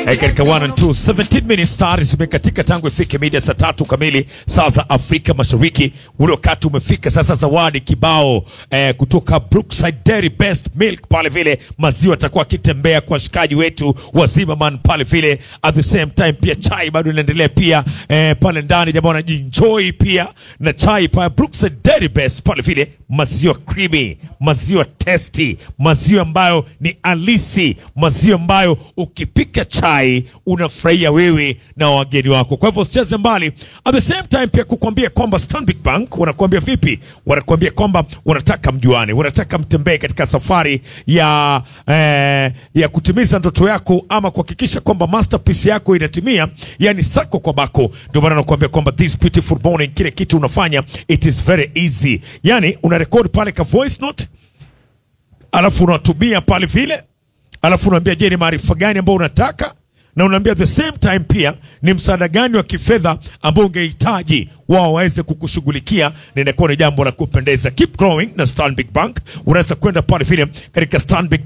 Eh, katika 1 and 2 17 minutes tayari zimekatika tangu ifike mida saa tatu kamili saa za Afrika Mashariki. Ule wakati umefika sasa, zawadi kibao eh, kutoka Brookside Dairy Best Milk pale vile maziwa atakuwa akitembea kwa washikaji wetu wa Zimmerman pale vile. At the same time pia chai bado inaendelea pia eh, pale ndani, jamaa wanajienjoy pia na chai pale Brookside Dairy Best pale vile, maziwa creamy, maziwa tasty, maziwa ambayo ni alisi, maziwa ambayo ukipika chai unafurahia wewe na wageni wako. Kwa hivyo usicheze mbali. At the same time pia kukwambia kwamba Stanbic Bank wanakuambia vipi? Wanakuambia kwamba wanataka mjuane, wanataka mtembee katika safari ya eh, ya kutimiza ndoto yako ama kuhakikisha kwamba masterpiece yako inatimia, yani sako kwa bako. Ndio maana nakuambia kwamba this beautiful morning, kile kitu unafanya it is very easy, yani una record pale ka voice note alafu unatumia pale vile, alafu unaambia je, ni maarifa gani ambayo unataka, na unaambia the same time pia ni msaada gani wa kifedha ambao ungehitaji wao waweze kukushughulikia, na inakuwa ni jambo la kupendeza. Keep growing na Stanbic Bank. Unaweza kwenda pale vile katika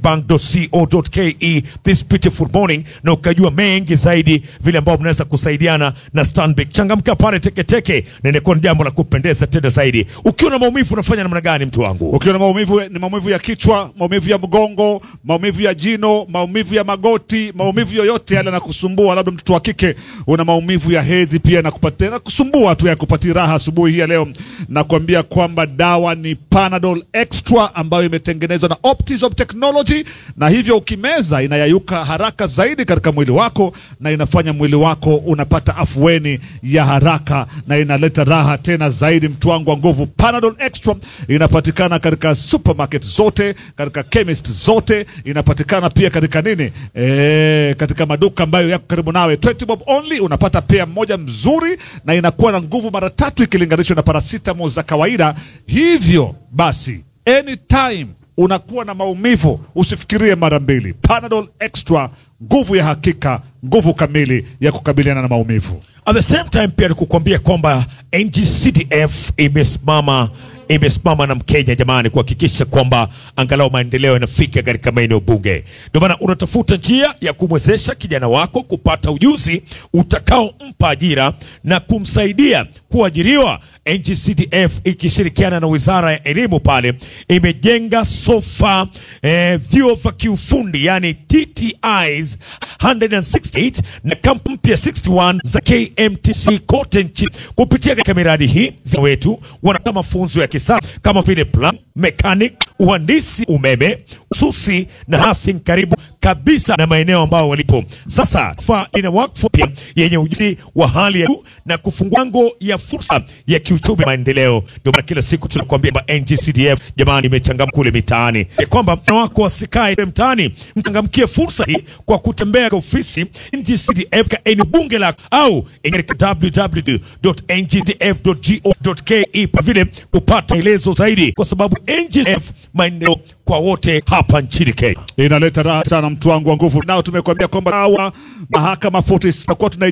stanbicbank.co.ke this beautiful morning, na ukajua mengi zaidi vile ambao mnaweza kusaidiana na Stanbic. Changamka pale teketeke, na inakuwa ni jambo la kupendeza tena zaidi. Ukiwa na maumivu unafanya namna gani, mtu wangu? Ukiwa na maumivu ni maumivu ya kichwa, maumivu ya mgongo, maumivu ya jino, maumivu ya magoti, maumivu yoyote yale yanakusumbua, labda mtoto wa kike una maumivu ya hedhi pia nakupatia na kusumbua tu ya kupatia raha asubuhi hii ya leo, nakwambia kwamba dawa ni Panadol Extra ambayo imetengenezwa na Optizop Technology, na hivyo ukimeza inayayuka haraka zaidi katika mwili wako na inafanya mwili wako unapata afueni ya haraka na inaleta raha tena zaidi. Mtu wangu wa nguvu, Panadol Extra inapatikana katika supermarket zote, katika chemist zote, inapatikana pia katika nini, e, katika maduka ambayo yako karibu nawe. 20 bob only unapata pea mmoja mzuri, na inakuwa na nguvu mara tatu ikilinganishwa na paracetamol za kawaida. Hivyo basi anytime unakuwa na maumivu usifikirie mara mbili. Panadol Extra, nguvu ya hakika, nguvu kamili ya kukabiliana na maumivu. At the same time pia nikukwambia kwamba NGCDF imesimama imesimama na Mkenya jamani, kuhakikisha kwamba angalau maendeleo yanafika katika maeneo bunge. Ndio maana unatafuta njia ya kumwezesha kijana wako kupata ujuzi utakaompa ajira na kumsaidia kuajiriwa. NGCDF ikishirikiana na wizara ya elimu pale imejenga sofa eh, vyuo vya kiufundi yani TTIs 168 na kampu mpya 61 za KMTC kote nchini. Kupitia katika miradi hii vijana wetu wanapata mafunzo ya kisasa kama vile plan mechanic, uhandisi umeme, ususi na hasi karibu kabisa na maeneo ambao walipo sasa. Fa ina wakfu pia yenye ujuzi wa hali ya juu na kufungua ngo ya fursa ya kiuchumi maendeleo. Ndio maana kila siku tunakuambia kwamba NGCDF jamani, imechangamka kule mitaani, ya kwamba mwana wako wasikae mtaani, mchangamkie fursa hii kwa kutembea kwa ofisi NGCDF katika eneo bunge lako au katika www.ngcdf.go.ke kwa vile kupata maelezo zaidi, kwa sababu NGCDF maendeleo kwa wote hapa nchini Kenya. Inaleta raha sana, mtu wangu wa nguvu. Nao tumekuambia kwamba hawa mahakama 40 tutakuwa tuna